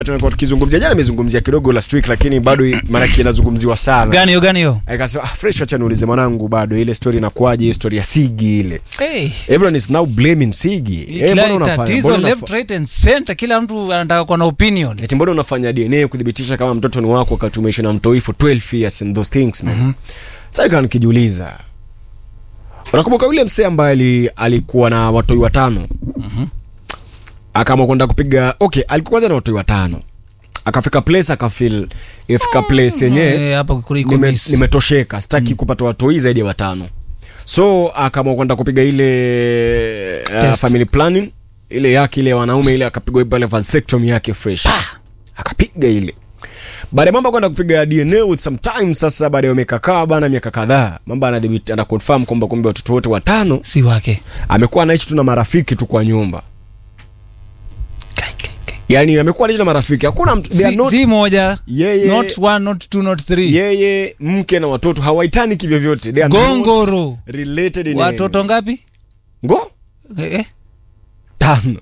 tumekuwa tukizungumzia jana, nimezungumzia kidogo last week, lakini bado maanake inazungumziwa sana. gani hiyo gani hiyo Akasema ah, fresh, acha niulize mwanangu, bado ile story inakuwaje? Ile story ya Sigi ile, hey. everyone is now blaming Sigi. Eh, mbona unafanya tatizo mbona left unafa- right and center kila mtu anataka kuwa na opinion eti mbona unafanya DNA kudhibitisha kama mtoto ni wako wakati umeishi na mtoi for 12 years and those things man. Sasa nikawa nikijiuliza, unakumbuka yule msee ambaye ali- alikuwa na watoi watano akaamua kwenda kupiga okay, alikuwa kwanza na watoi watano akafika place akafeel ifika place yenyewe Eh, hapa kuliko nime- miss. nimetosheka sitaki kupata watoi zaidi ya watano so akaamua kwenda kupiga ile uh, Test. family planning ile yake ile ya wanaume ile akapigwa pale vasectomy yake fresh akapiga ile baada ya mambo kwenda kupiga DNA with some time sasa baada ya miaka kaa bana miaka kadhaa mambo anadhibiti ana confirm kwamba kumbe watoto wote watano si wake amekuwa anaishi tu na marafiki tu kwa nyumba Kai, kai, kai. yani amekuwa anaishi na marafiki hakuna mtu they are si, not si moja Yeye- not one not two not three yeye mke na watoto hawaitani kivyovyote they are not gongoro related in watoto any- ngapi ngo eh, eh. tano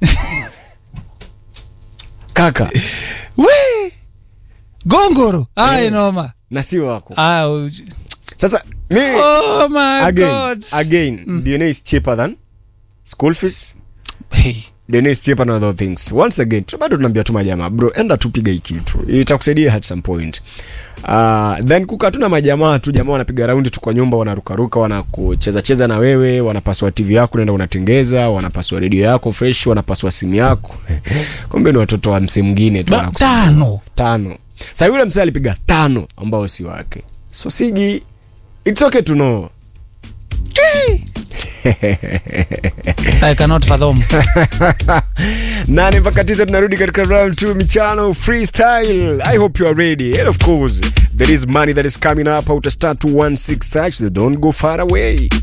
kaka we gongoro ai noma na si wako ah, uj- sasa mi oh my again god again DNA is cheaper than school fees hey. DNA is cheaper than other things once again tu- bado tunaambia tu majamaa bro enda tupiga hii kitu itakusaidia at some point Uh, then kuka tuna majamaa tu jamaa wanapiga raundi tu kwa nyumba wanarukaruka wanakucheza cheza na wewe wanapasua tv yako naenda unatengeza wanapasua redio yako fresh wanapasua simu yako kumbe ni watoto wa msee mwingine tu Ba- wanakusumbua. tano tano sa yule msee alipiga tano ambao si wake so sigi it's okay to know i cannot fathom nane mpaka tisa tunarudi katika round 2 michano freestyle i hope you are ready and of course there is money that is coming up out star 216 touch so don't go far away